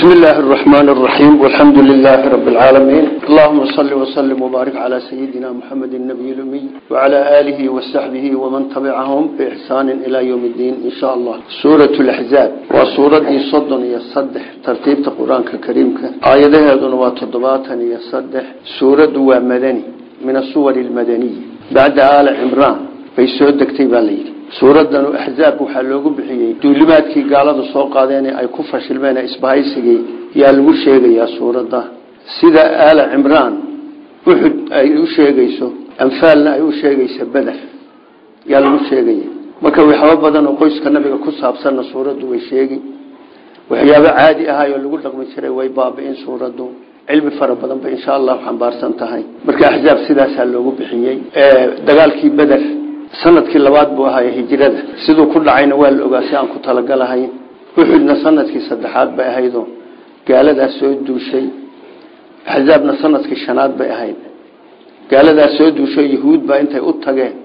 بسم الله الرحمن الرحيم والحمد لله رب العالمين اللهم صل وسلم وبارك على سيدنا محمد النبي الأمي وعلى آله وصحبه ومن تبعهم بإحسان إلى يوم الدين إن شاء الله سورة الأحزاب وسورة صدن يصدح ترتيب القرآن الكريم آياتها ذنوات تضباطا يصدح سورة ومدني من الصور المدنية بعد آل عمران بيسود كتيب عليه suuradan axzaab waxaa loogu bixiyey duulimaadkii gaalada soo qaadeen ay ku fashilmeen isbahaysigii yaa lagu sheegayaa suuradda sida aala cimraan uxud ay u sheegayso anfaalna ay u sheegaysa beder yaa lagu sheegaya marka waxyaabo badan oo qoyska nabiga ku saabsanna suuraddu way sheegi waxyaabo caadi ahaayoo lagu dhaqmi jiray way baabi'in suuraddu cilmi fara badan bay insha allahu xambaarsan tahay marka axzaab sidaasaa loogu bixiyey dagaalkii beder sanadkii labaad buu ahaay hijrada siduu ku dhacayna waa la ogaa si aan ku talagalahayn uxudna sanadkii saddexaad bay ahaydoo gaaladaas soo duushay axzaabna sanadkii shanaad bay ahayd gaaladaas soo duushay yahuud baa intay u tageen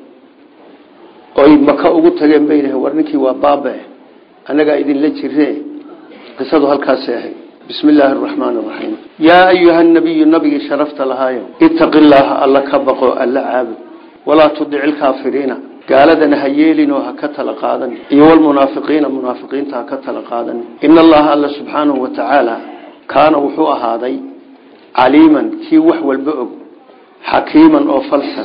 oy maka ugu tageen bay yidhaheen war ninkii waa baabe annagaa idinla jire qisadu halkaasay ahayd bismi illaahi araxmaan araxiim yaa ayuha nabiyu nabigii sharafta lahaayo itaqi llaaha alla ka baqo alla caabud walaa tudic ilkaafiriina gaaladana ha yeelinoo ha ka tala qaadan iyo walmunaafiqiina munaafiqiinta ha ka tala qaadan ina allaha alla subxaanahu wa tacaala kaana wuxuu ahaaday caliiman kii wax walba og xakiiman oo falsan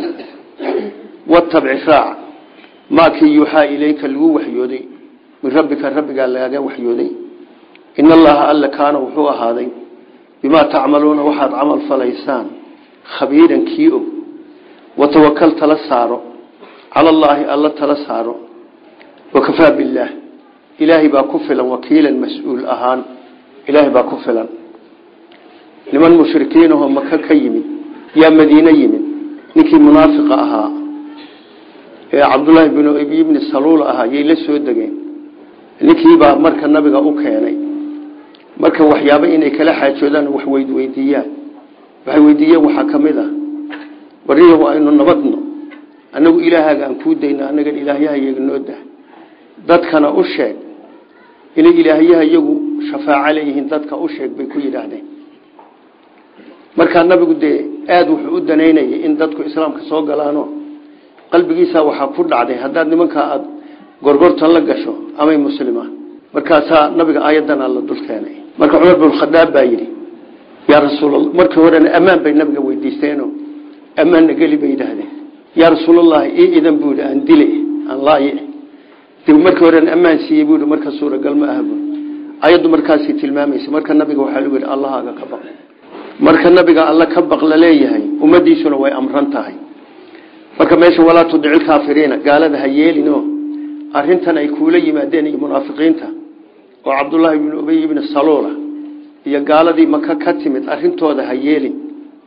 watabic raac maa kii yuuxaa ilayka lagu waxyooday min rabbika rabbigaa lagaga waxyooday ina allaha alla kaana wuxuu ahaaday bimaa tacmaluuna waxaad camal falaysaan khabiiran kii og watawakal tala saaro cala allaahi alla tala saaro wakafaa billaah ilaahay baa ku filan wakiilan mas-uul ahaan ilaahay baa ku filan niman mushrikiinahoo maka ka yimid yaa madiine yimid ninkii munaafiqa ahaa ee cabdullaahi binu abi bni saluul ahaa yay la soo degeen ninkiibaa marka nabiga u keenay marka waxyaaba inay kala xaajoodaan wax weydweydiiyaan waxay weydiiyeen waxaa ka mid ah bariyahu aynu nabadno annagu ilaahaaga aan kuu dayno annagan ilaahyahayaga noo dah dadkana u sheeg inay ilaahyaha iyagu shafaaco leeyihiin dadka u sheeg bay ku yidhaahdeen markaa nabigu dee aada wuxuu u danaynayay in dadku islaamka soo galaano qalbigiisa waxaa ku dhacday haddaad nimankaa aada gorgortan la gasho amay muslima markaasaa nabiga aayadana la dul keenay marka cumar binkhadaab baa yidhi yaa rasuul markii horena ammaan bay nabiga weydiisteeno ammaanna geli bay yidhaahdeen yaa rasuulallahi ii idan buu yidhi aan dile aan laaye dib markii horen ammaan siiyey buu yidhi marka suuragal ma aha buu ayaddu markaasay tilmaamaysa marka nabiga waxaa lagu yidhi allahaaga ka baq marka nabiga alla ka baq la leeyahay ummadiisuna way amran tahay marka meesha walaa tudicil kaafiriina gaalada ha yeelino arrintan ay kuula yimaadeen iyo munaafiqiinta oo cabdullaahi bnu ubey ibni saluula iyo gaaladii maka ka timid arrintooda ha yeelin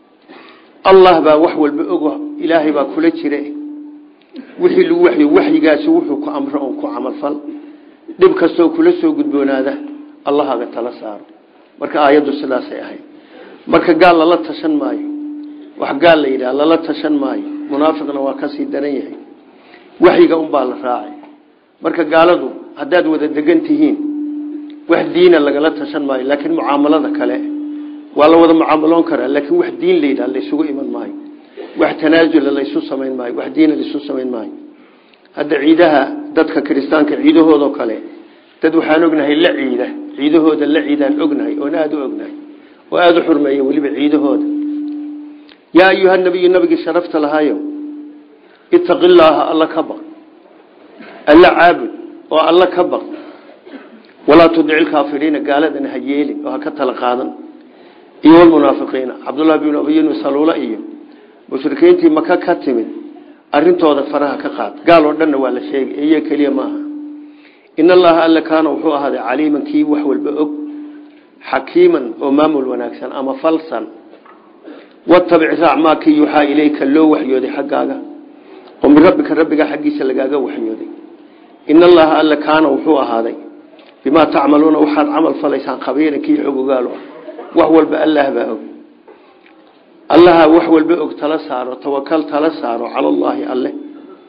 allah baa wax walba ogo ilaahay baa kula jire wixii lagu waxyo waxyigaasi wuxuu ku amro oon ku camalfal dhib kastoo kula soo gudboonaada allahaga tala saaro marka aayaddu sidaasay ahayd marka gaal lala tashan maayo wax gaal la yidhaha lala tashan maayo munaafiqna waa kasii daran yahay waxyiga unbaa la raacay marka gaaladu haddaad wada degan tihiin wax diina lagala tashan maayo laakiin mucaamalada kale waa la wada mucaamaloon karaa laakiin wax diin la yidhaha laysugu iman maayo wax tanaasula laysu samayn maayo wax diina laysu samayn maayo hadda ciidaha dadka kiristaanka ciidahoodao kale dad waxaan ognahay la ciida ciidahooda la ciidaan ognahay oon aada u ognahay oo aada u xurmeeya weliba ciidahooda yaa ayuha nabiyu nabigii sharafta lahaayo itaqi llaaha alla ka baq alla caabud oo alla ka baq walaa tudici lkaafiriina gaaladana ha yeelin oo ha ka tala qaadan iyo walmunaafiqiina cabdullahi binu abiyin saluula iyo mushrikiintii maka ka timid arintooda faraha ka qaad gaal oo dhanna waa la sheegay iyo keliya ma aha in allaha alla kaana wuxuu ahaaday caliiman kii wax walba og xakiiman oo maamul wanaagsan ama falsan watabic raac maa kii yuuxaa ilayka loo waxyooday xaggaaga oo min rabbika rabbigaa xaggiisa lagaaga waxyooday in allaha alla kaana wuxuu ahaaday bimaa tacmaluuna waxaad camal falaysaan khabiiran kii xog ogaalo wax walba allah baa og allaha wax walba og tala saaro tawakal tala saaro cala allaahi alle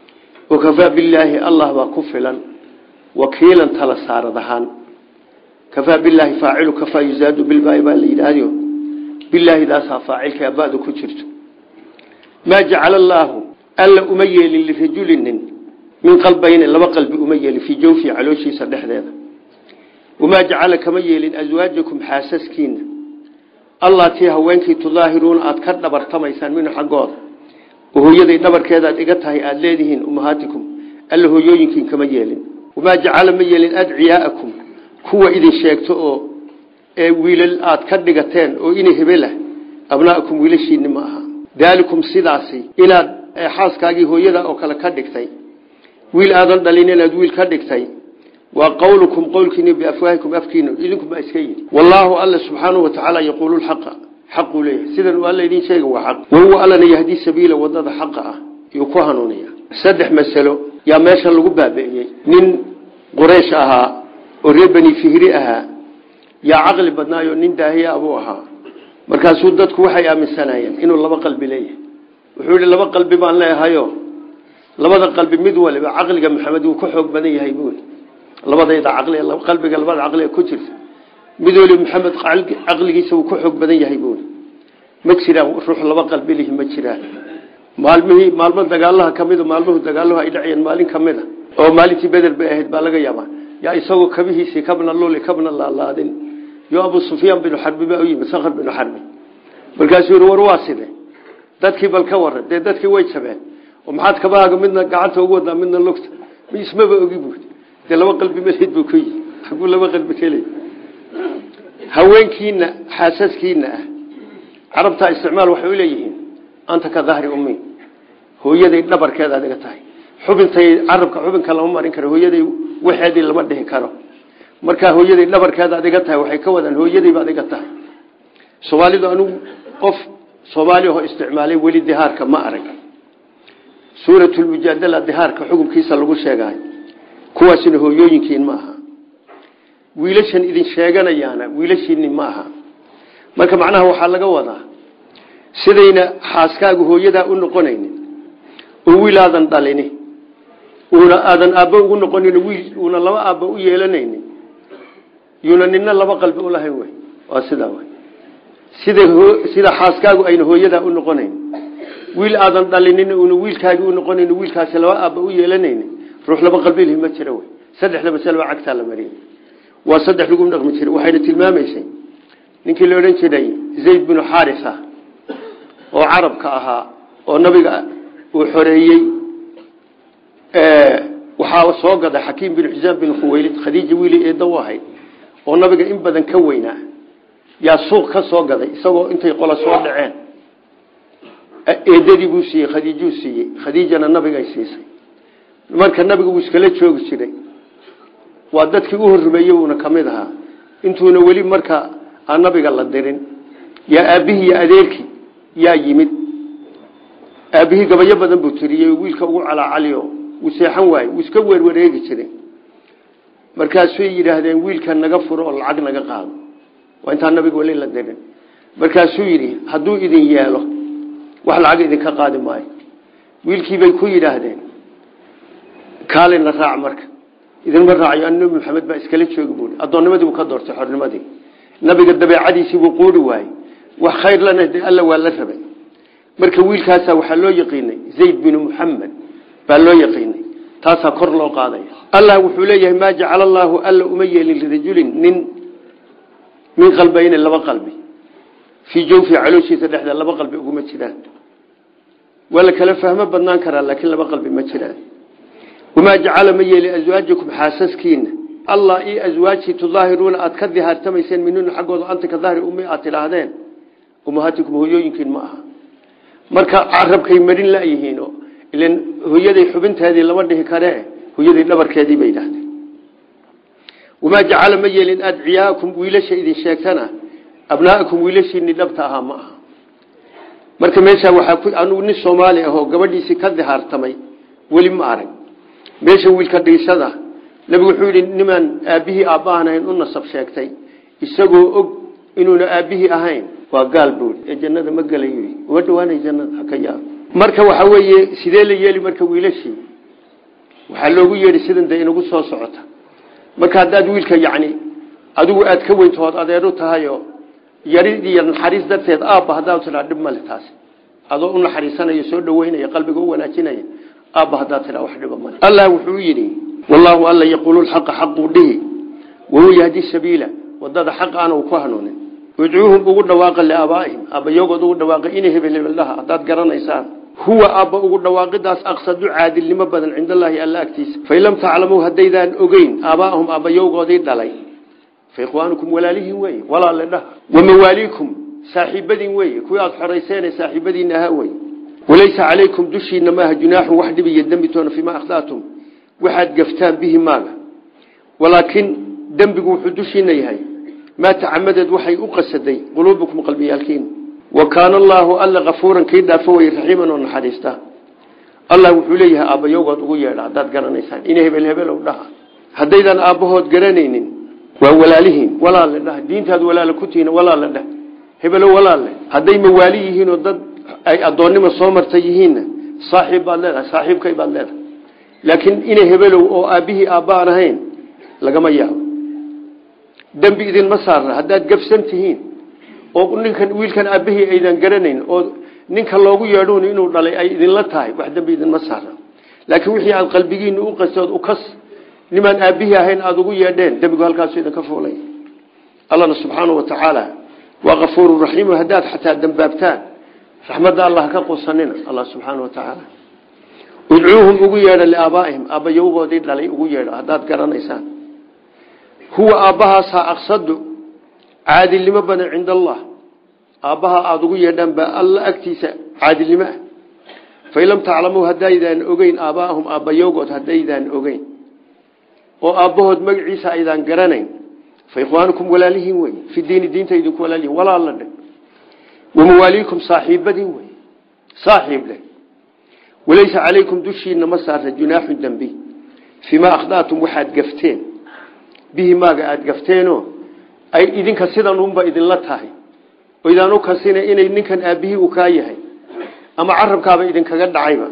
wakafaa billaahi allah baa ku filan wakiilan tala saarad ahaan kafaa bilaahi faacilu kafaa yuzaadu bilbaai baa la yidhaahdo bilaahi daasaa faacilka abadu ku jirto maa jacala allaahu alla uma yeelin lirajulinin min qalbayni laba qalbi uma yeelin fii jawfii calooshiisa dhexdeeda wamaa jacala kama yeelin aswaajakum xaasaskiina allatii haweenkii tudaahiruuna aada ka dhabartamaysaan minhu xaggooda oo hooyaday dhabarkeeda aad iga tahay aada leedihiin ummahaatikum alla hooyooyinkiin kama yeelin wamaa jacala ma yeelin adciyaa'akum kuwa idin sheegto oo ee wiilal aad ka dhigateen oo inay hebelah abnaakum wiilashiinni ma aha daalikum sidaasi inaad xaaskaagii hooyada oo kale ka dhigtay wiil aadan dhalin inaad wiil ka dhigtay waa qowlukum qowlkiini biafwaahikum afkiina idinkuma iska yidhi wallaahu alla subxaanahu watacaala yaquulu lxaqa xaquu leeyahay sidan uu alla idin sheega waa xaq wahuwa allana yahdii sabiila wadada xaqa ah yuu ku hanuuniya saddex masalo yaa meesha lagu baabi'iyey nin quraysh ahaa oo reer beni fihri ahaa yaa caqli badnaayo nin daahiya abuu ahaa markaasuu dadku waxay aaminsanayeen inuu laba qalbi leeyahay wuxuu yihi laba qalbi baan leeyahayo labada qalbi mid waliba caqliga maxamed wuu ka xoog badan yahay buuli labadayda caqli qalbiga labada caqliga ku jirta mid waliba maxamed caqligiisa wuu ka xoog badan yahay buuli ma jiraan ruux laba qalbi lihi ma jiraan maalmihii maalmo dagaalaha kamida maalmuhu dagaaluhu ay dhacayeen maalin kamida oo maalintii beder bay ahayd baa laga yaabaa yaa isagoo kabihiisii kabna luli kabna laalaadin yo abu sufyaan binu xarbi baa u yimid sakhr binu xarbi markaasuu yihi war waa side dadkii bal ka waran dee dadkii way jabeen oo maxaad kabahaaga midna gacanta ugu wadaa midna lugta ismaba ogi buud dee laba qalbi maleyd buu ku yihi aguu laba qalbi keliy haweenkiina xaasaskiina ah carabtaa isticmaal waxay uleeyihiin anta ka dahri ummi hooyaday dhabarkeeda adiga tahay xubintay carabka xubinka lama marin karo hooyaday waxeedii lama dhihi karo markaa hooyaday dhabarkeeda adiga tahay waxay ka wadaan hooyadayba adiga tahay soomaalidu anugu qof soomaali oo isticmaalay weli dihaarka ma arag suuratulmujaadala dihaarka xukunkiisa lagu sheegayo kuwaasina hooyooyinkiin ma aha wiilashan idin sheeganayaana wiilashiini ma aha marka macnaha waxaa laga wadaa sidayna xaaskaagu hooyadaa u noqonaynin oo wiil aadan dhalini uuna aadan aabbo ugu noqonin wiil uuna laba aabbo u yeelanaynin yuuna nina laba qalbi ulahayn wey waa sidaa wey sida sida xaaskaagu ayna hooyadaa u noqonayn wiil aadan dhalinin uuna wiilkaagi u noqonayn wiilkaasi laba aabba u yeelanayni ruux laba qalbilhi ma jira wey saddexda masale baa cagtaa la mariyay waa saddex lagu dhaqmi jiray waxayna tilmaamaysay ninkii la odhan jiray zayd binu xaarisa oo carabka ahaa oo nabiga uu xoreeyey waxaa soo gaday xakiim binu xisaam binu khuwaylid khadiija wiili eedda u ahayd oo nabiga in badan ka weynaa yaa suuq ka soo gaday isagoo intay qola soo dhaceen eedadii buu siiyey khadiijuu siiyey khadiijana nabigay siisay marka nabiga wuu iskala joogi jiray waa dadkii u horrumeeyey uuna ka mid ahaa intuuna weli marka aan nabiga la dirin yaa aabbihii iyo adeerkii yaa yimid aabbihii gabayo badan buu tiriyey wiilka ugu calaacaliyo wuu seexan waaye wuu iska weerwareegi jiray markaasay yidhaahdeen wiilka naga furo oo lacag naga qaado waa intaan nabiga weli la dirin markaasuu yidhi hadduu idin yeelo wax lacag idinka qaadi maayo wiilkiibay ku yidhaahdeen kaalina raac marka idinma raacayo an nabi maxamed baa iskala joogi buui addoonnimadii buu ka doortay xornimadii nabiga dabeecadiisii buu quuri waayey wax khayr lana de alla waa la rabay marka wiilkaasaa waxaa loo yaqiinay zayd binu muxamed baa loo yaqiinay taasaa kor loo qaadaya allah wuxuu leeyahay maa jacala allaahu alla uma yeelin lirajulin nin min qalbayni laba qalbi fii jawfi calooshiisa dhexda laba qalbi uguma jiraan waa la kala fahmo badnaan karaa laakiin laba qalbi ma jiraan wamaa jacala ma yeeli aswaajakum xaasaskiina allah io aswaajii tudaahiruuna aada ka dihaartamayseen minuna xaggooda anta ka dahri ummi aad tidhaahdeen ummahaatikum hooyooyinkiin ma aha marka carabkay marin layihiin ilan hooyaday xubinteedii lama dhihi karee hooyaday dhabarkeedii bay yidhaahdeen wamaa jacala ma yeelin adciyaakum wiilasha idin sheegtana abnaa'akum wiilashiini dhabta ahaa ma aha marka meeshaa waxaa ku anugu nin soomaali ahoo gabadhiisii ka dihaartamay weli ma arag meesha wiilka dhiisada nabigu wuxuu yidhi nimaan aabbihii aabbahan ahayn u nasab sheegtay isagoo og inuuna aabbihii ahayn waa gaal buuri ee jannada ma gelayo uma dhawaanay jannada haka yaab marka waxa weeye sidee la yeeli marka wiilashii waxaa loogu yeedhi sidan dee inagu soo socota marka haddaad wiilka yacni adigu aad ka weyntood adeeru tahayoo yarid iyo naxariis darteed aabba haddaad tidhaa dhib male taasi adoo u naxariisanaya soo dhaweynaya qalbiga u wanaajinaya aabba haddaad tidhaa wax dhiba male allah wuxuu yidhi wallaahu alla yaquulu lxaqa xaquu dhihi wahuwa yahdi sabiila wadada xaq aana uu ku hanuunin udcuuhum ugu dhawaaqa liaabaa'ihim aabbayogood ugu dhawaaqa inay hebel hebeldhaha haddaad garanaysaan huwa aabba ugu dhawaaqidaas aqsadu caadilnimo badan cinda allaahi alla agtiisa fain lam taclamuu haddaydaan ogeyn aabaa'ahum aabbayowgoodii dhalay fa ikhwaanukum walaalihiin weeye walaale dhaha wamawaaliikum saaxiibadiin weeye kuwii aada xorayseene saaxiibadiina ahaa weye walaysa calaykum dushiina maaha junaaxun wax dhib iyo dembi toona fiima akhda'tum waxaad gaftaan bihi maaga walaakin dembigu wuxuu dushiina yahay maa tacamadeed waxay u qasaday quluubukum qalbiyaalkiin wa kaana allaahu alla kafuuran kii dhaafo weye raxiiman oo naxariista allah wuxuu leeyahay aabbayowgood ugu yeedha haddaad garanaysaan ina hebel hebelow dhaha haddaydaan aabbahood garanaynin waa walaalihiin walaale dhaha diintaad walaale ku tihiin walaale dheh hebelow walaale hadday mawaali yihiin oo dad ay addoonnimo soo martay yihiinna saaxiib baad leedahay saaxiibkay baad leedahay laakiin ina hebelow oo aabbihii aabba aan ahayn lagama yaabo dembi idinma saarna haddaad gabsan tihiin oo ninkan wiilkan aabbihii aydan garanayn oo ninka loogu yeedhuun inuu dhalay ay idinla tahay wax dembi idinma saarna laakiin wixii aad qalbigiina u qasood ukas nimaan aabbihii ahayn aada ugu yeedheen dembigu halkaasu idinka fuulay allana subxaana wa tacaala waa kafuuru raxiimu haddaad xataa dambaabtaan raxmadda allah ka qusanina allah subxaana wa tacaala udcuuhum ugu yeedha liaabaa'ihim aabbayowgoodii dhalay ugu yeedho haddaad garanaysaan huwa aabbahaasaa aqsadu caadilnimo badan cinda allah aabbaha aada ugu yeedhaan baa alla agtiisa caadilnimo ah fain lam taclamuu haddaydaan ogeyn aabbaahum aabbayowgood haddaydaan ogeyn oo aabbahood magaciisa aydaan garanayn fa ikhwaanukum walaalihiin wey fi diini diinta idinku walaalihiin walaalla dhe wamawaaliikum saaxiibadiin wey saaxiib leh walaysa calaykum dushiina ma saarta junaaxu dembi fiimaa akhda'tum waxaad gafteen bihi maaga aada gafteenoo ay idinka sidan unba idinla tahay oo idaan u kasina inay ninkan aabbihii uu kaa yahay ama carabkaaba idinkaga dhacayba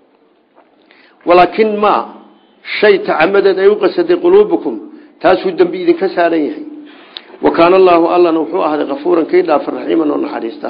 walaakin maa shay tacamadeed ay u qasaday quluubukum taasuu dembi idinka saaran yahay wa kaana allaahu allana wuxuu ahday kafuuran kii dhaafa raxiiman oo naxariista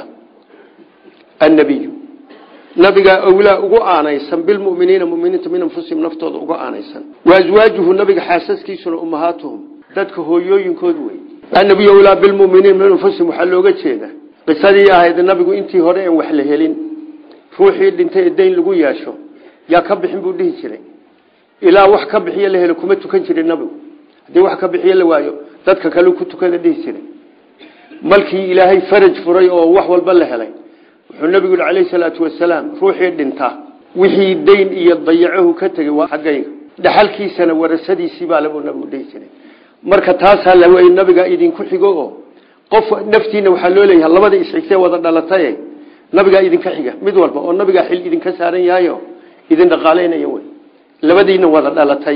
annabiyu nabigaa owlaa ugu aanaysan bilmuminiina muminiinta min anfusihim naftooda uga aanaysan wa aswaajuhu nabiga xaasaskiisuna ummahaatuhum dadka hooyooyinkood wey annabiyu owlaa bilmuminiina min anfusihim waxaa looga jeeda qisadii ahayd nabigu intii hore en wax la helin ruuxii dhintay ee dayn lagu yeesho yaa ka bixin buu dhihi jiray ilaa wax ka bixiyo la helo kuma tukan jirin nabigu haddii wax ka bixiyo la waayo dadka kale ku tukada dhihi jiray malkii ilaahay faraj furay oo wax walba la helay wuxuu nabigu yihi calayhi salaatu wasalaam ruuxii dhinta wixii dayn iyo dayacahu ka tegey waa xaggayga dhaxalkiisana warasadiisii baa labuu nabigu dhihi jiray marka taasaa la wey nabiga idinku xigo oo qof naftiina waxaa loo leeyahay labada isxigtee wada dhalataye nabigaa idinka xiga mid walba oo nabigaa xil idinka saaran yahayo idin dhaqaaleynaya wey labadiina wada dhalatay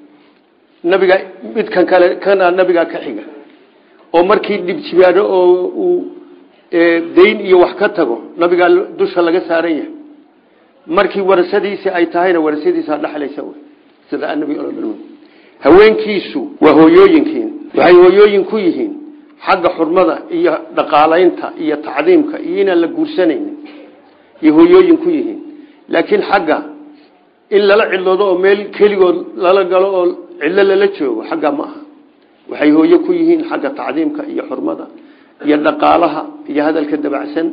nabiga midkan kale kana nabigaa ka xiga oo markii dhibjibaadho oo uu dayn iyo wax ka tago nabigaa dusha laga saaran yahay markii warasadiisii ay tahayna warasadiisa dhexlaysa wey sida anabi haweenkiisu waa hooyooyinkiin waxay hooyooyin ku yihiin xagga xurmada iyo dhaqaalaynta iyo tacdiimka iyo inaan la guursanaynin iyo hooyooyin ku yihiin laakiin xagga in lala cidloodo oo meel keligood lala galo oo cidlo lala joogo xagga ma aha waxay hooyo ku yihiin xagga tacdiimka iyo xurmada iyo dhaqaalaha iyo hadalka dabacsan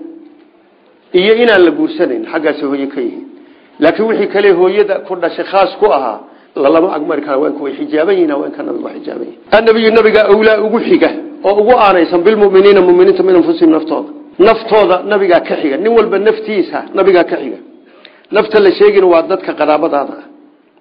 iyo inaan la guursanayn xaggaas hooye ka yihiin laakiin wixii kale hooyada ku dhashay khaas ku ahaa lalama agmari kara haweenku way xijaaban yihin haweenka nabigu waa xijaaban yihin annabiyu nabiga awlaa ugu xiga oo ugu aanaysan bilmuminiina muminiinta min anfusihim naftooda naftooda nabigaa ka xiga nin walba naftiisa nabigaa ka xiga nafta la sheegina waa dadka qaraabadaada ah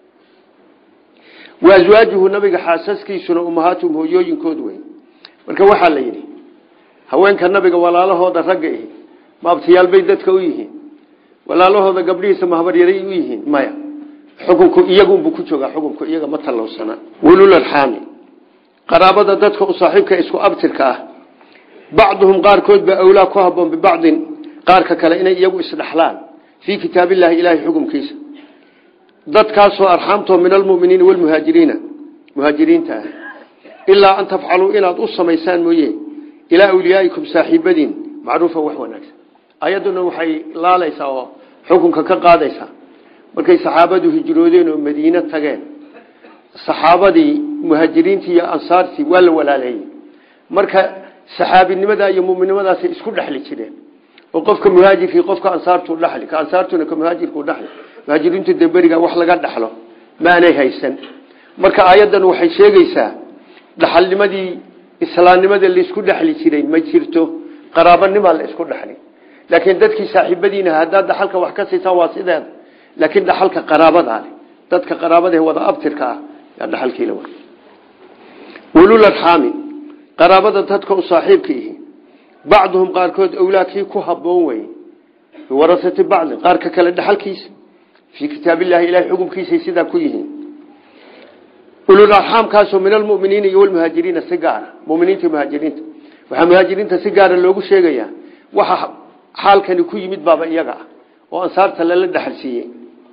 wa aswaajuhu nabiga xaasaskiisuna ummahaatuhum hooyooyinkood wey marka waxaa la yidhi haweenka nabiga walaalahooda ragga ihi maabtiyaal bay dadka u yihiin walaalahooda gabdhihiisa mahabaryaray u yihiin maya xukunku iyagunbuu ku joogaa xukunku iyaga ma tallowsana wulularxaami qaraabada dadka u saaxiibka isku abtirka ah bacduhum qaarkood baa awlaa ku haboon bibacdin qaarka kale inay iyagu isdhaxlaan fii kitaabillahi ilaahay xukumkiisa dadkaasoo arxaamtoo min almuminiina walmuhaajiriina muhaajiriinta ah ilaa an tafcaluu inaad u samaysaan mooye ilaa awliyaaikum saaxiibadiin macruufa wax wanaagsan ayadduna waxay laalaysaa oo xukunka ka qaadaysaa markay saxaabadu hijroodeen oo madiine tageen saxaabadii muhaajiriintii iyo ansaartii waa la walaaleeyey marka saxaabinimada iyo muminimadaasay isku dhexli jireen oo qofka muhaajirkii qofka ansaartu dhexli ka ansaartuna ka muhaajirku dhexli muhaajiriintu dee beriga wax laga dhexlo maanay haysan marka aayaddan waxay sheegaysaa dhaxalnimadii islaamnimada laisku dhexli jiray ma jirto qaraabanimaa la isku dhexli laakiin dadkii saaxiibadiina haddaad dhaxalka wax ka siisaan waa sideeda laakiin dhaxalka qaraabadaale dadka qaraabada wada abtirka ah yaa dhaxalkiila wa ulul arxaami qaraabada dadka u saaxiibka ihi bacduhum qaarkood awlaadkii ku haboon weye biwarasati bacdin qaarka kale dhaxalkiisa fii kitaabillahi ilahay xukumkiisay sidaa ku yihiin ulul arxaamkaasoo min almuminiina iyo walmuhaajiriina si gaara muminiinta muhaajiriinta waxaa muhaajiriinta si gaara loogu sheegayaa waxa xaalkani ku yimid baaba iyaga ah oo ansaarta lala dhaxal siiyey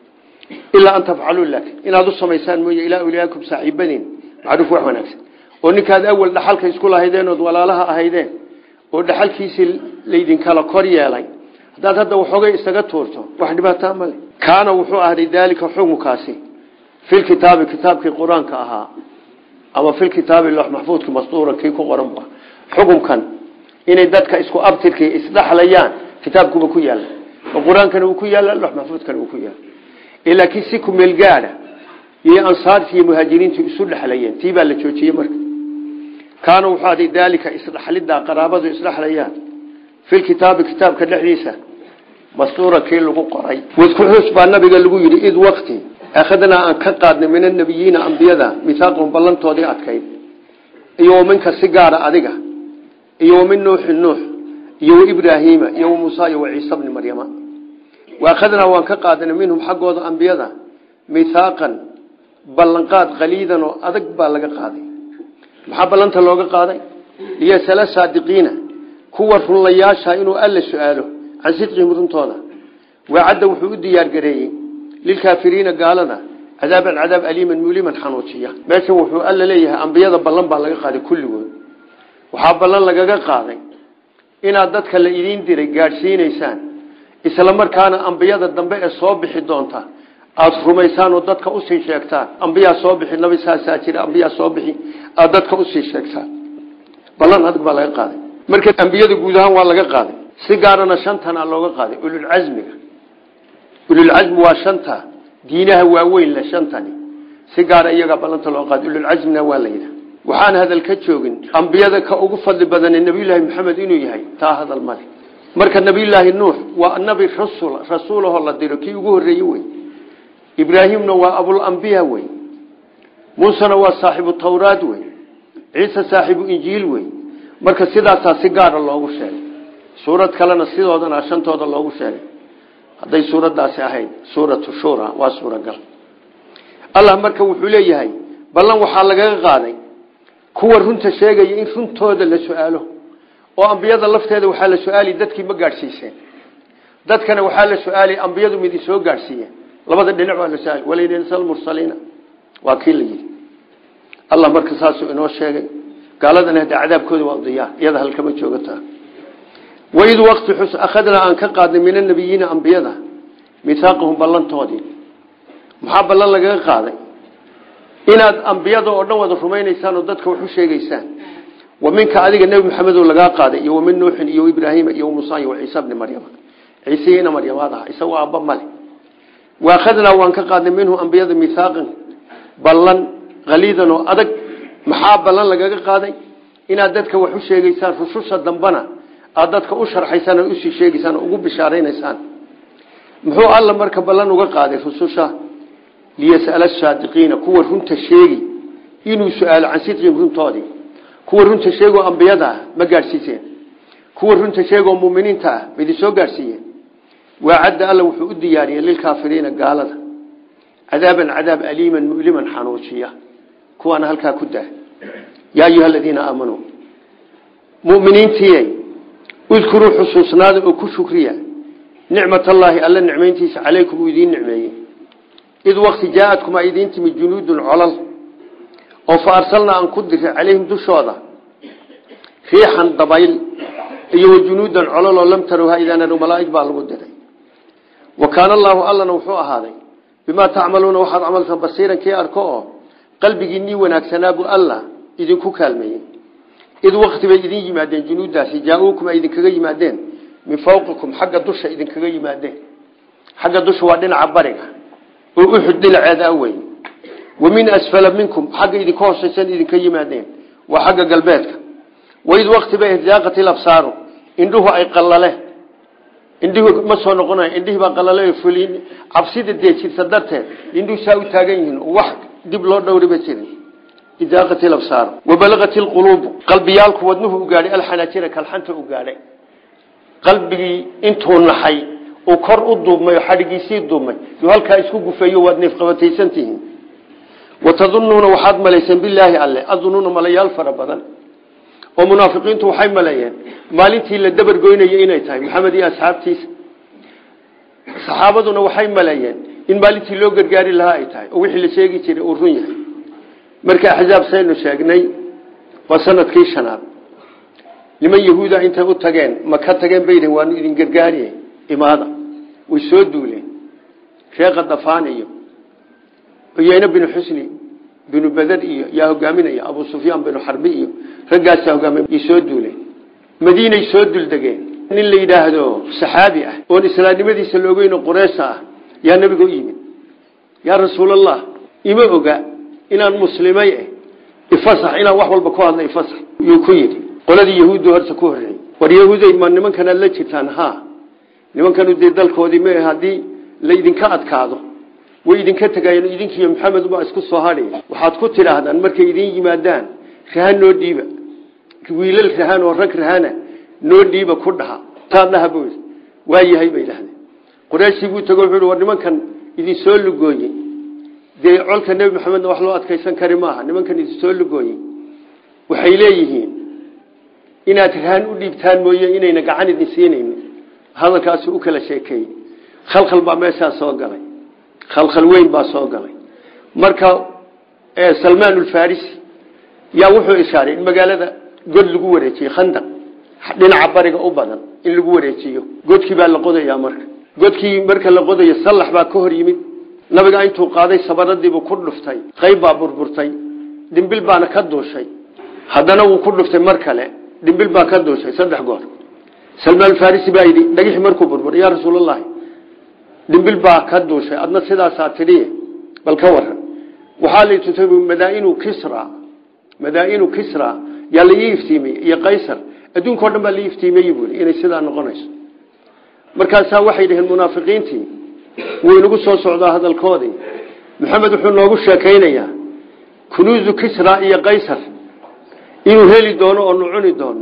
ilaa an tafcaluu laakin inaad u samaysaan mooye ilaa awliyaakum saaxiibadiin macruuf wax wanaagsan oo ninkaad awal dhaxalka isku lahaydeen ood walaalaha ahaydeen oo dhaxalkiisii laydinkala kor yeelay haddaad hadda waxoogay isaga tuurto wax dhibaataa male kaana wuxuu ahday daalika xukunkaasi filkitaabi kitaabkii qur-aanka ahaa ama filkitaabi lox maxfuudka mastuura kii ku qoran ba xukunkan inay dadka isku abtirkii isdhaxlayaan kitaabkuba ku yaala oo qur-aankana uu ku yaala lox maxfuudkana uu ku yaala laakiin si ku meel gaadha iyo ansaartii iyo muhaajiriintu isu dhexlayeen tii baa la joojiyey marka kaana wuxuu aday daalika isdhaxlidaa qaraabadu isdhexlayaan filkitaabi kitaabka dhexdiisa mastuura kii lagu qoray wadkuxuus baa nabiga lagu yidhi id wakti akhadnaa aan ka qaadnay min anabiyiina ambiyada mihaaqahum ballantoodii adkayd iyo minka si gaara adiga iyo min nuuxin nuux iyo ibraahiima iyo muusa iyo ciisa bni maryama waakhadnaa waan ka qaadanay minhum xaggooda ambiyada mihaaqan ballanqaad qaliidan oo adag baa laga qaaday maxaa ballanta looga qaaday liyasala saadiqiina kuwa runlayaasha inuu alla su-aalo can sidqihim runtooda waacadda wuxuu u diyaargareeyey lilkaafiriina gaalada cadaaban cadaab aliiman muliman xanuujiya meeshan wuxuu alla leeyahay ambiyada ballan baa laga qaaday kulligood waxaa ballan lagaga qaaday inaad dadka la idiin diray gaadhsiinaysaan isla markaana ambiyada dambe ee soo bixi doonta aada rumaysaan oo dadka usii sheegtaan ambiyaa soo bixi nabi saasaa jira ambiyaa soo bixi aada dadka usii sheegtaan ballan adag baa laga qaaday marka ambiyada guud ahaan waa laga qaaday si gaarana shantana looga qaaday ululcasmiga ululcasmi waa shanta diinaha waaweyn le shantani si gaara iyagaa ballanta loo qaaday ululcasmina waa la yidhaha waxaan hadal ka joogin ambiyada ka ugu fadli badane nabiyullaahi maxamed inuu yahay taa hadal male marka nabiyullaahi nuux waa nabi rasul rasuulahoo la diro kii ugu horreeye wey ibraahimna waa abulambiya wey muusena waa saaxibu tawraad wey ciise saaxibu injiil wey marka sidaasaa si gaara loogu sheegay suurad kalena sidoodana shantooda loogu sheegay hadday suuraddaasi ahayd suuratu shura waa suuragal allah marka wuxuu leeyahay ballan waxaa lagaga qaaday kuwa runta sheegaya in runtooda la su-aalo oo ambiyada lafteeda waxaa la su-aali dadkii ma gaadhsiiseen dadkana waxaa la su-aali ambiyadu mid isoo gaadhsiiyeen labada dhinac waa la su-aali walaynasal mursaliina waa kii la yidhi allah marka saasuu inoo sheegay gaaladana hadda cadaabkooda waa diyaa iyada halkama joogataa waid waqti xus akhadnaa aan ka qaadnay min anabiyiina ambiyada mihaaqahum ballantoodii maxaa ballan lagaga qaaday inaad ambiyada oo dhan wada rumaynaysaan oo dadka wax u sheegaysaan wa minka adiga nebi maxamedo lagaa qaaday iyo wamin nuuxin iyo ibraahiima iyo musa iyo ciisa bni maryama ciiseiina maryamaad ah isagoo aabba male waakhadnaa waan ka qaadnay minhu ambiyada mihaaqan ballan haliidan oo adag maxaa ballan lagaga qaaday inaad dadka wax u sheegaysaan rususha dambana aad dadka u sharxaysaan oo usii sheegaysaan oo ugu bishaaraynaysaan muxuu alla marka ballan uga qaaday rususha liyas'ala saadiqiina kuwa runta sheegi inuu su-aalo can sidqihim runtoodii kuwa runta sheegoo ambiyada ah ma gaadhsiiseen kuwa runta sheegoo muminiinta ah ma idin soo gaadhsiiyeen waacadda alla wuxuu u diyaariyey lilkaafiriina gaalada cadaaban cadaab aliiman muliman xanuujiya kuwaana halkaa ku dah yaa ayuha aladiina aamanuu muminiintiiy udkuruu xusuusnaada oo ku shukriya nicmat allaahi alla nicmayntiisa calaykum uu idiin nicmeeyey id wakti jaa-adkum a idiin timid junuudun colal oo fa arsalnaa aan ku diray calayhim dushooda riixan dabayl iyo wajunuudan cololoo lam tarowha idaananu malaaig baa lagu diray wa kaana allaahu allana wuxuu ahaaday bimaa tacmaluuna waxaad camalta basiiran kii arko oo qalbigiinii wanaagsanaabu allah idinku kaalmeeyey id wakti bay idin yimaadeen junuudaasi jaa-uukum ay idinkaga yimaadeen min fawqikum xagga dusha idinkaga yimaadeen xagga dusha waa dhinaca bariga oo uxud dhinaceeda weyn wa min asfala minkum xagga idinka hoosaysan idinka yimaadeen waa xagga galbeedka waid wakti bay zaaqati labsaaru indhuhu ay qalale indhihu ma soo noqonayo indhihii baa qalale fulin cabsida dee jirta darteed indhuhu saa u taagan yihiin oo wax dib loo dhowriba jirin idaaqati labsaaru wabalagati lquluubu qalbiyaalku wadnuhu u gaadhay alxanaajira kalxanta u gaadhay qalbigii intuu naxay uu kor u duubmay oo xadhigiisii duubmay yuu halkaa isku gufeeyo waad neefqabataysantihiin watadunuuna waxaad malayseen bilaahi alle adunuuna malayaal fara badan oo munaafiqiintu waxay maleeyeen maalintii la dabargoynayay inay tahay maxamed iyo asxaabtiisa saxaabaduna waxay maleeyeen in maalintii loo gargaari lahaa ay tahay oo wixii la sheegi jiray uu run yahay marka axzaab saynu sheegnay waa sanadkii shanaad niman yahuuda intay u tageen ma ka tageen bayidhn waanu idin gargaariye imaada way soo duuleen sheekha dafaan iyo uyeyne binu xusni binu beder iyo yaa hogaaminaya abu sufyaan binu xarbi iyo raggaasaa hogaamiy soo duuleen madiinay soo duldegeen nin la yidhaahdo saxaabi ah oon islaamnimadiisa la ogeyno qureysha ah yaa nabiga u yimid yaa rasuulallah ima oga inaan muslimay eh ifasax inaan wax walba ku hadla ifasax yuu ku yidhi qoladii yahuuddu horta ku horreeyey war yahuuday ma nimankanaad la jirtaan ha nimankanu dee dalkoodii ma haddii laydinka adkaado way idinka tegayeen idinkiiyo maxamed baa isku soo hadhi waxaad ku tidhaahdaan markay idin yimaadaan rahan noo dhiiba wiilal rahan oo rag rahana noo dhiiba ku dhaha taa dhaha buu waa yahay bay dhahdeen qorayshii buu tago wuxuu war nimankan idin soo lugooyey dee colka nebi maxamedna wax loo adkaysan kari maaha nimankan idin soo lugooyey waxay leeyihiin inaad rahan u dhiibtaan mooye inayna gacan idin siinayni hadalkaasu u kala sheekeeyey khalkhal baa meeshaa soo galay khalkhal weyn baa soo galay marka salmaan ulfarisi yaa wuxuu ishaaray in magaalada god lagu wareejiyo khandaq dhinaca bariga u badan in lagu wareejiyo godkii baa la qodayaa marka godkii marka la qodayo sallax baa ka hor yimid nabiga intuu qaaday sabaradiibuu ku dhuftay qayb baa burburtay dhimbil baana ka duushay haddana wuu ku dhuftay mar kale dhimbil baa ka duushay saddex goor salmaan farisi baa yidhi dhagixii markuu burburay yaa rasuulalahi dhimbil baa ka duushay adna sidaasaa tidhi bal ka waran waxaa la tutay madaainu kisra madaainu kisra yaa la ii iftiimiyey iyo qaysar adduunkao dhan baa la iftiimiyey buui inay sidaa noqonayso markaasaa waxay dhaheen munaafiqiintii wuu inagu soo socdaa hadalkoodii maxamed wuxuu noogu sheekaynayaa kunuuzu kisra iyo qaysar inuu heli doono oo nu cuni doono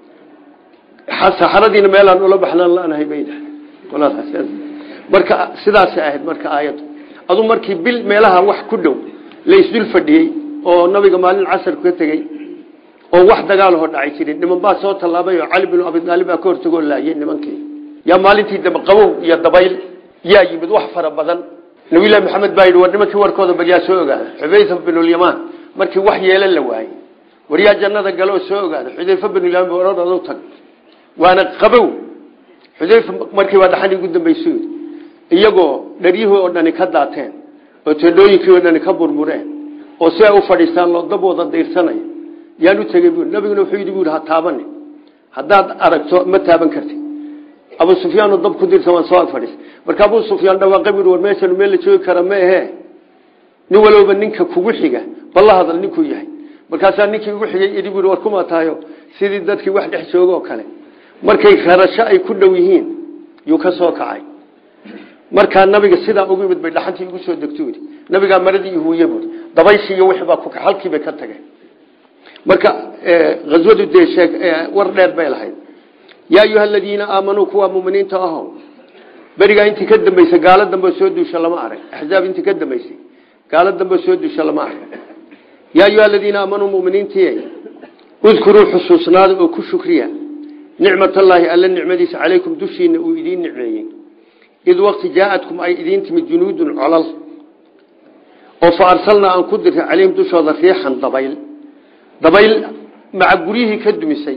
saxaradiina meelaan ula baxnaan lanahay bay dhahdeen marka sidaasay ahayd marka aayaddu adu markii bil meelaha wax ku dhow la isdul fadhiyey oo nabiga maalin casarku ka tegey oo wax dagaalahoo dhacay jirin niman baa soo tallaabay oo cali binu abidaalib baa ka hortagoo laayay nimankii yaa maalintii dambe qabow iyo dabayl yaa yimid wax fara badan nabilahi maxamed baa yidhi war nimankii warkooda bal yaa soo ogaada xudayfa binulyamaan markii wax yeelan la waayey war yaa jannada gale oo soo ogaada xudayfa binulyamaan ororadu tag waana qabow xudayfa markii baa dhaxan ugu dambaysu iyagoo dharyihii oo dhani ka daateen oo teedhooyinkii oo dhani ka burbureen oo si ay u fadhiistaan loo dabooda dayrsanaya yaan u tegey bu nabiguna wuxuu yidhi bu ha taabani haddaad aragto ma taaban karti abu sufyaanoo dab ku dirsan waan soo ag fadhiis marka abu sufyaan dhawaaqay bu war meeshan meel la joogi kara ma ahe nin walowba ninka kugu xiga balla hadal ninkuu yahay markaasaa ninkii ugu xigay idhi bu war kuma tahayo sidii dadkii wax dhex jooga oo kale markay rarasho ay ku dhow yihiin yuu ka soo kacay markaa nabiga sidaa ugu yimid bay dhaxantii igu soo degto yidhi nabigaa maradii ihuuye buui dabayshii iyo wixii baa ku halkii bay ka tageen marka ghaswadu dee sheeg war dheer bay lahayd yaa ayuha aladiina aamanuu kuwa muminiinta aho berigaa intii ka dambaysay gaalo dambeo soo duusha lama arag axzaab intii ka dambaysay gaalo dambeo soo duusha lama arag yaa ayuha aladiina aamanuu muminiintii udkuruu xusuusnaada oo ku shukriya nicmatallaahi alla nicmadiisa calaykum dushiina uu idiin nicmeeyey id waqti jaaadkum ay idiin timid junuudun colal oo fa arsalnaa aan ku diray calayhim dushooda riixan dabayl dabayl maca guryihii ka dumisay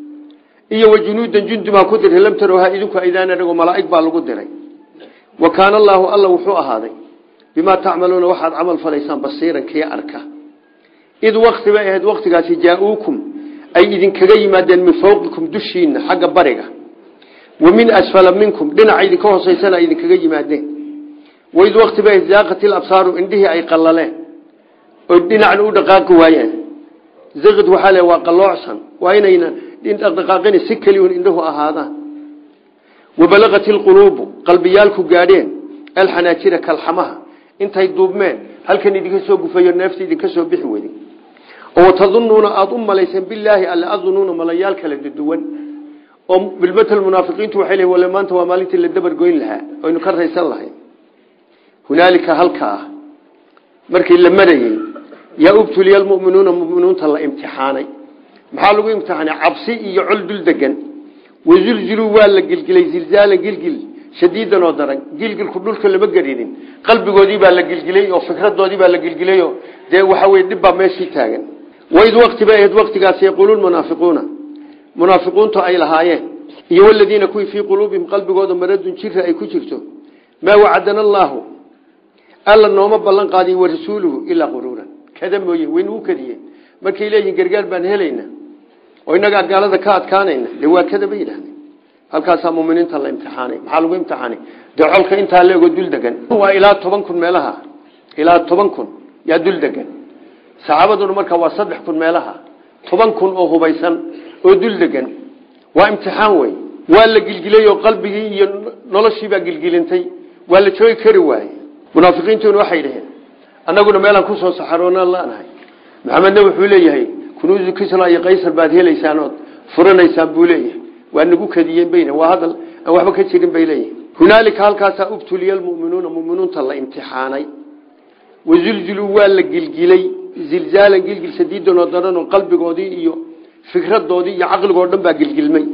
iyo wa junuudan jundumaa ku diray lam tarowhaa idinku aydaan anagoo malaa'ig baa lagu diray wa kaana allaahu alla wuxuu ahaaday bimaa tacmaluuna waxaad camal falaysaan basiiran kii arka id wakti bay ahayd waktigaasi jaa-uukum ay idinkaga yimaadeen min fawqikum dushiina xagga bariga wa min asfala minkum dhinaca idinka hooseysana ay idinkaga yimaadeen waid wakti bay ahayd zaaqati labsaaru indhihii ay qallaleen oo dhinacna u dhaqaaqi waayeen zaqid waxaa le waa qalloocsan waa inayna dhaqdhaqaaqina si keliun indhuhu ahaadaan wabalaqat ilquluubu qalbiyaalku gaadheen alxanaajira kalxamaha intay duubmeen halkan idinka soo gufayo neefta idinka soo bixi weyday oo tadunuuna aada u malayseen bilaahi alle adunuuna malayaal kala duwan oo bilmatal munaafiqiintu waxay leeyihin wale maanta waa maalintii la dabar goyn lahaa oynu ka raysan lahay hunaalika halkaa markii la marayey yaa ubtuliya almu'minuuna mu'miniinta la imtixaanay maxaa lagu imtixaanay cabsi iyo col dul degan wazulziluu waa la gilgilay zilzaalan gilgil shadiidan oo daran gilgilku dhulka lama gerinin qalbigoodii baa la gilgilay oo fikradoodii baa la gilgilayo dee waxa weye dhib baa meeshii taagan waid wakti bay ahayd waktigaas yaquuluun munaafiquuna munaafiquuntu ay lahaayeen iyo waladiina kuwii fii quluubihim qalbigooda maradun jira ay ku jirto maa wacadana allaahu alla nooma ballan qaadiy wa rasuuluhu ilaa quruuran kada mooye waynugu kadiyeen markay leeyihin gargaar baan helayna oo innagaa gaalada ka adkaanayna dee waa kada bay yidhahdeen halkaasaa muminiinta la imtixaanay maxaa lagu imtixaanay dee colka intaa leego dul degan waa ilaa toban kun meelaha ilaa toban kun yaa dul degan saxaabaduna markaa waa saddex kun meelaha toban kun oo hubaysan oo dul degan waa imtixaan wey waa la gilgilay oo qalbigii iyo noloshiibaa gilgilintay waa la joogi kari waaye munaafiqiintuna waxay dhaheen annaguna meelaan kusoo saxaroona laanahay maxamedna wuxuu leeyahay kunuusu kisra iyo qaysar baad helaysaan ood furanaysaan buu leeyahay waa nagu kadiyeen bayna waa hadal aan waxba ka jirin bay leeyihin hunaalika halkaasaa ubtuliya almu'minuuna mu'miniinta la imtixaanay wazulziluu waa la gilgilay zilzaalan gilgil sadiidan oo daran oo qalbigoodii iyo fikradoodii iyo caqligoo dhan baa gilgilmay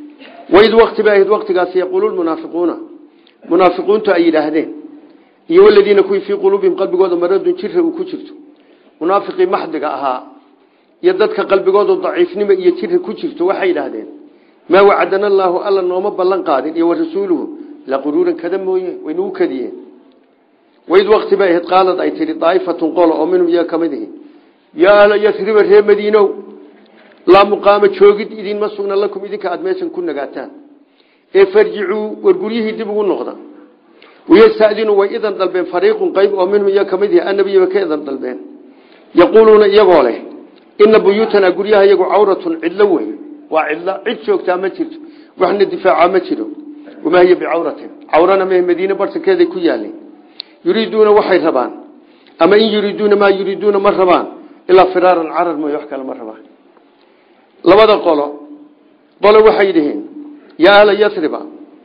waid wakti bay ahayd waktigaasi yaquulu lmunaafiquuna munaafiquuntu ay yidhaahdeen iyo waladiina kuwii fii quluubihim qalbigooda maradun jira uu ku jirto munaafiqii maxdiga ahaa iyo dadka qalbigooda daciifnimo iyo jira ku jirto waxay yidhaahdeen maa wacadana allaahu alla nooma ballan qaadin iyo warasuuluhu la quruuran kada mooye waynagu kadiyeen waid wakti bay ahayd qaalad ay tihi daa'ifatun qolo oo minhum iyaga ka mid ihi yaa ahla yasriba ree madiinow laa muqaama joogid idinma sugna lakum idinka aada meeshan ku nagaataan ee farjicuu war guryihii dib ugu noqda wayastadinuu way idan dalbeen fariiqun qayb oo minhum iyaga ka mid ihi annabiyaba ka idan dalbeen yaquuluuna iyagoo leh ina buyuutanaa guryaha iyagu cawratun cidlo wey waa cidlo cid joogtaa ma jirto waxna difaaca ma jiro wamaa hiya bicawratin cawrana mah madiine bartankeeday ku yaalin yuriiduuna waxay rabaan ama in yuriiduuna maa yuriiduuna ma rabaan ilaa firaaran carar mooy wax kale ma rabaan labada qolo qolo waxay dhiheen yaa ahla yasriba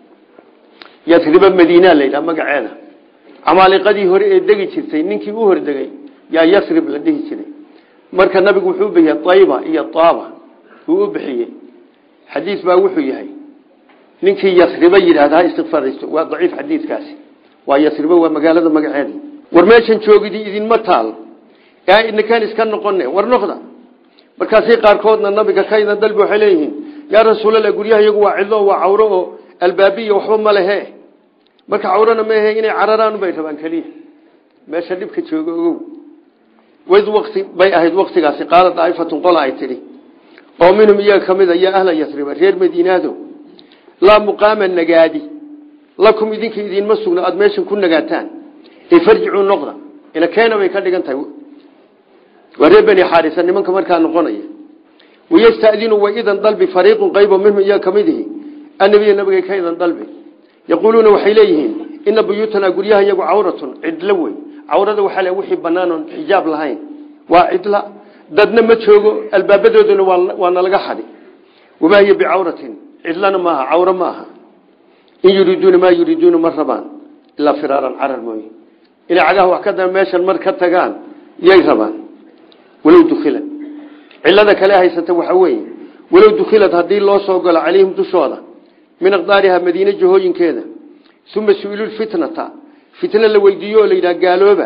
yasriba madiina layidhaha magaceeda camaaliqadii hore ee degi jirtay ninkii u hordegay yaa yasrib la dhihi jiray marka nabigu wuxuu u bixiyey ayba iyo taaba uu u bixiyey xadiis baa wuxuu yahay ninkii yasriba yidhahda ha istikfaraysto waa daciif xadiidkaasi waa yasriba waa magaalada magaceeda war meeshan joogidii idinma taal ee idinkaan iska noqone war noqda markaasay qaarkoodna nabiga ka idan dalbi waxay leeyihiin yaa rasuulallah guryaha iyagu waa cidlo waa cawro oo albaabiya waxba ma lehe marka cawrona maahe inay cararaan bay rabaan keliya meesha dhibka jooga ogow wid wati bay ahayd waktigaasi qaala daa'ifatun qola ay tidhi oo minhum iyaga ka mid a yaa ahla yasriba reer madiinaado laa muqaama nagaadi lakum idinka idinma sugna aada meeshan ku nagaataan ee farjicuu noqda ila keena bay ka dhigan tahay waa reer beni xaarisa nimanka markaa noqonaya wayastadinu way idan dalbi fariiqun qaybo minhum iyaga ka mid ihi annabiya nabigay ka idan dalbi yaquuluuna waxay leeyihiin ina buyuutanaa guryaha iyagu cawratun cidlo wey cawrada waxaa le wixii banaan oon xijaab lahayn waa cidla dadna ma joogo albaabadooduna waa nalaga xadi wamaa hiya bicawratin cidlana maaha cawro ma aha in yuriiduuna maa yuriiduuna ma rabaan ilaa firaaran carar mooye inay cagaha wax ka da meeshan mar ka tagaan yay rabaan walow dukhilad cilada kale haysata waxaa weeye walow dukhilad haddii loo soo galo calayhim dushooda min aqdaariha madiine jahooyinkeeda uma su-ilulfitnata fitna la weydiiyo oo la yidhaha gaalooba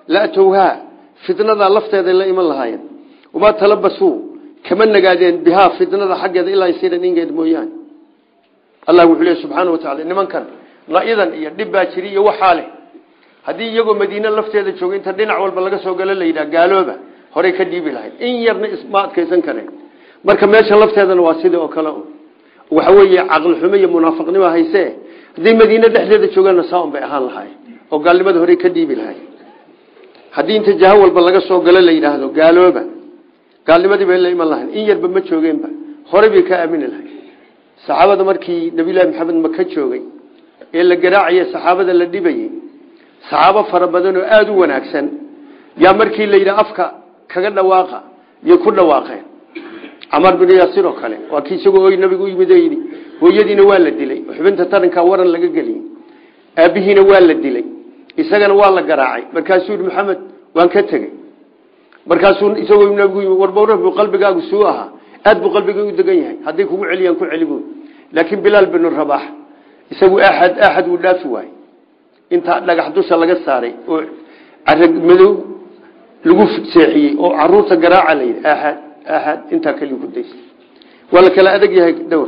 latowhaa fitnadaa lafteeda la iman lahaayeen wamaa talabasuu kama nagaadeen bihaa fitnada xaggeeda ilaa yasiiran ingeed mooyaane allah wuxuu leey subxaana wa tacala nimankan la-idan iyo dhib baa jiri iyo waxaa leh haddii iyagoo madiine lafteeda jooga inta dhinac walba laga soo galo la yidhaha gaalooba horey ka dhiibi lahayd in yarna isma adkaysan kareen marka meesha lafteedana waa sidii oo kale waxa weeye caqli xumo iyo munaafiqnimo hayse hadday madiine dhexdeeda joogaanna saaun bay ahaan lahaay oo gaalnimada horey ka dhiibi lahay haddii inta jaho walba laga soo galo la yidhaahdo gaalooba gaalnimadii bay la iman lahayn in yarba ma joogeenba horey bay ka aamini lahay saxaabada markii nabiyullaahi maxamed maka joogay ee la garaacayay saxaabada la dhibayey saxaabo fara badan oo aada u wanaagsan yaa markii la yidhaha afka kaga dhawaaqa yay ku dhawaaqeen camar binu yaasiir oo kale waa kii isagoo oy nabigu u yimid oo yidhi hooyadiina waa la dilay xubinta tarankaa waran laga geliyey aabbihiina waa la dilay isagana waa la garaacay markaasuu yidhi maxamed waan ka tegey markaasuu isagoo nabigu yimid warbawra buu qalbigaagu suu ahaa aad buu qalbiga u degan yahay hadday kugu celiyaan ku celi buy laakiin bilaal binu rabax isagu axad axad wuu dhaafi waayey intaa dhagax dusha laga saaray oo carag madow lagu seexiyey oo caruurta garaaca la yidhi axad axad intaa kaliya ku daysa waa la kala adag yahay dhowr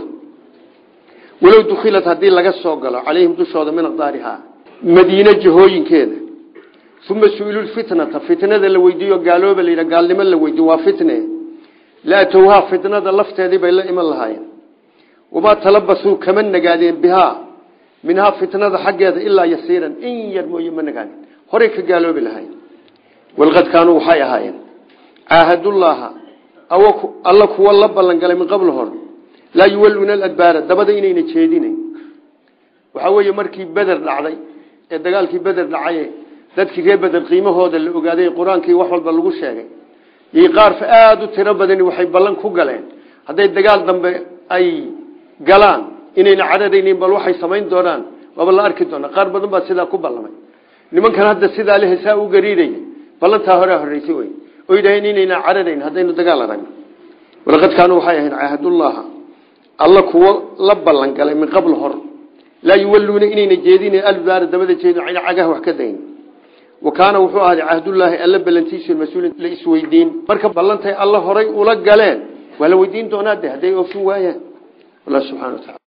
walow dukhilat haddii laga soo galo calayhim dushooda min aqdaarihaa madiine jahooyinkeeda uma su-ilulfitnata fitnada la weydiiyo gaalooba la yidhaha gaalnimo la weydiiyo waa fitne laatowhaa fitnada lafteedii bay la iman lahaayeen wamaa talabasuu kama nagaadeen bihaa minhaa fitnada xaggeeda ilaa yasiiran in yar mooye ma nagaadeen horey ka gaaloobi lahayn walqad kaanuu waxay ahaayeen caahadullaaha alla kuwa la ballangalay min qabl hor laa yuwaluuna aladbaara dabada inayna jeedinayn waxaa weeye markii beder dhacday ee dagaalkii beder dhacaye dadkii reer beder qiimahooda la ogaaday qur-aankii wax walba lagu sheegay iyo qaarfa aada u tiro badani waxay ballan ku galeen hadday dagaal dambe ay galaan inayna cararaynin bal waxay samayn doonaan waaba la arki doonaa qaar badan baa sidaa ku ballamay nimankan hadda sidaa le hesaa u gariiraya ballantaa horea horreysay wey oo yidhaheen inayna cararayn haddaynu dagaal aragno walaqad kaanuu waxay ahayn caahadullaaha alla kuwo la ballan galay min qabl hor laa yuwaluuna inayna jeedina albaara dabada jeedin ayna cagaha wax ka dayn wa kaana wuxuu ahaaday cahdullaahi alla ballantiisu mas-uulin la isweydiin marka ballantay alla horay ula galeen waa la weydiin doonaa de hadday oofin waayaan allah subxana wa taala